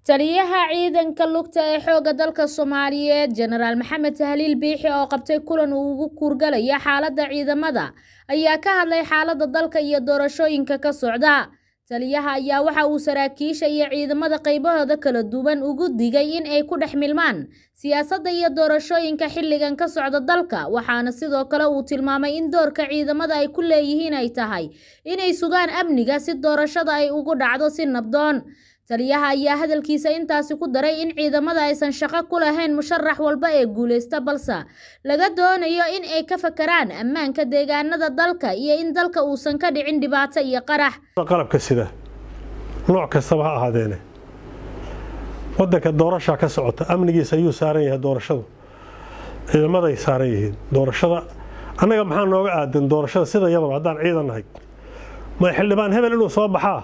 taliyaha ciidanka lugta ee xoogga dalka soomaaliyeed jenaraal maxamed tahliil biixi oo qabtay kulan uu ugu kuurgalaya xaaladda ciidamada ayaa ka hadlay xaaladda dalka iyo doorashooyinka ka socda taliyaha ayaa waxa uu saraakiisha iyo ciidamada qaybahooda kala duwan ugu digay in ay ku dhex milmaan siyaasadda iyo doorashooyinka xilligan ka socda dalka waxaana sidoo kale uu tilmaamay in doorka ciidamada ay ku leeyihiin ay tahay inay sugaan amniga si doorashada ay ugu dhacdo si nabdoon taliyaha ayaa hadalkiisa intaasi ku daray in ciidamada aysan shaqo ku lahayn musharax walba ee guulaysta balse laga doonayo in ay ka fakaraan ammaanka deegaanada dalka iyo in dalka uusan ka dhicin dhibaato iyo qarax qalabka sida nooc kastaba ha ahaadeene wadanka doorashaa ka socota amnigiisa ayuu saaran yahay doorashadu ciidamaday saaran yihiin doorashada annaga maxaa nooga aadan doorashada sida yadaba haddaan ciidan nahay ma xildhibaan hebel inuu soo baxaa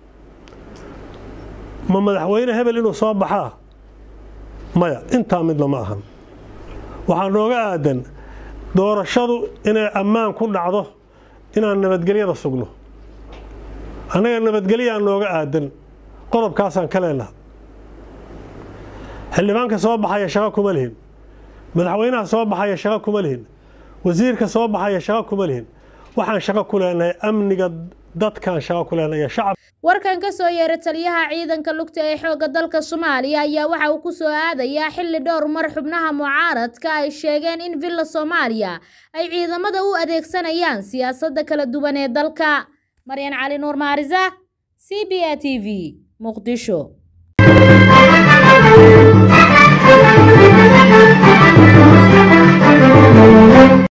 ma madaxweyne hebel inuu soo baxaa maya intaa midna ma ahan waxaa nooga aadan doorashadu inay ammaan ku dhacdo inaan nabadgelyada sugno annaga nabadgelyaa nooga aadan qodobkaasaan ka leenaha xildhibaanka soo baxaya shaqo kuma lihin madaxweynaha soo baxaya shaqo kuma lihin wasiirka soo baxaya shaqo kuma lihin waxaan shaqo ku leenahay amniga dadkaan shaqo ku leenahay shacab warkan ka soo yeeray taliyaha ciidanka lugta ee xoogga dalka soomaaliya ayaa waxa uu ku soo aadayaa xilli dhowr mar xubnaha mucaaradka ay sheegeen in villa soomaaliya ay ciidamada u adeegsanayaan siyaasadda kala duwan ee dalka maryan cali nuur maarisa c b a t v muqdisho